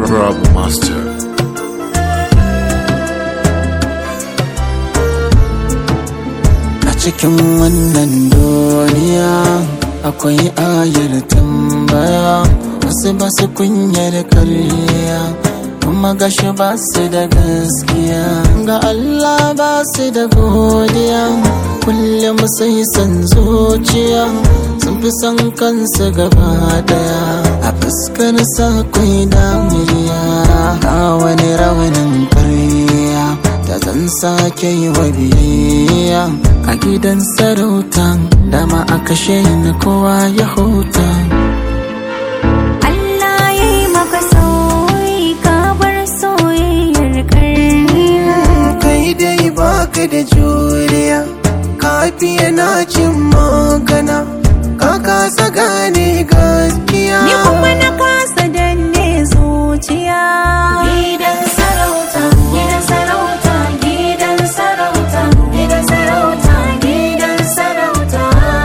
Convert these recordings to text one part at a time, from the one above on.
Rob Master. A cikin wannan duniya akwai ayar tambaya wasu ba su kunyar karya kuma gashi ba su da gaskiya ga Allah ba su da godiya kullum sai san zuciya sun fi son kansu gaba daya a fuskar sa kwai damiriya ga wani rawanin karya da zan sake yi wa biyayya a gidan sarauta dama a kashe ni kowa ya huta Allah ya yi maka sauyi ka bar soyayyar karniya kai dai baka da juriya ka fiye na cin magana ka kasa gane gaskiya Ni kuma na kasa danne zuciya Gidan sarauta, gidan sarauta, gidan sarauta, gidan sarauta, gidan sarauta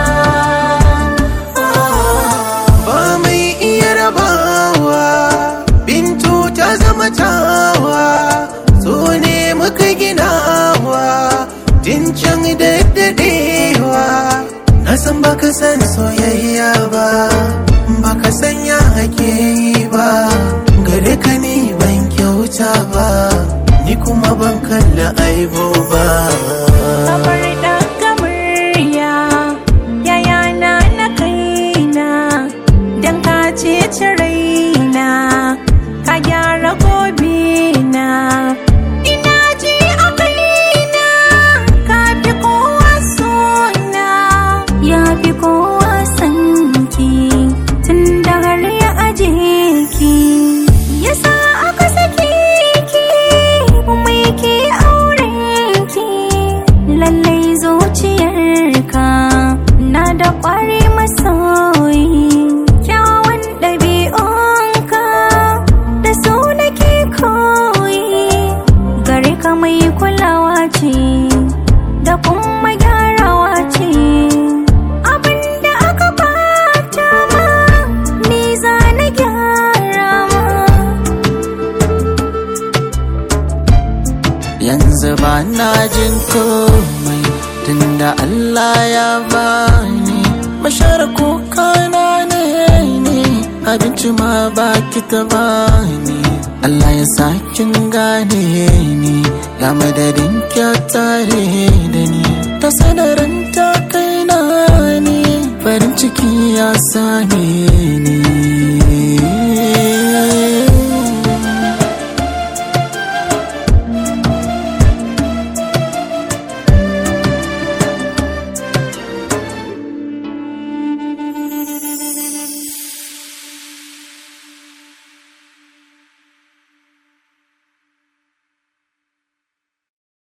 ba mai iya rabawa bintu ta zama tawa so ne muka ginawa tun can daddadewa na san baka san soyayya ba baka san ya ake yi ba gare ka ni ban kyauta ba ni kuma ban kalla aibo ba Kamar daga murya Yayana na kaina Dan ka ceci raina Ka gyara gobe na Ina ji a kaina Ka fi kowa sona Ya fi kowa sanki Tun da har ya aje ki Yasa aka sake ki Kuma yake auren ki Lallai zuciyarka Na da ƙwari masoyi Kyawun ɗabi'unka Da su nake koyi Gare ka mai kulawa ce Da kuma gyarawa ce Abinda aka bata ma Ni za na gyara ma yanzu ba na jin komai tunda Allah ya bani bashar kuka na ne ne abinci ma baki ta bani Allah ya sakin gane ni ya madadin tare da ni ta sanarin ta kai na ni farin ciki ya same ni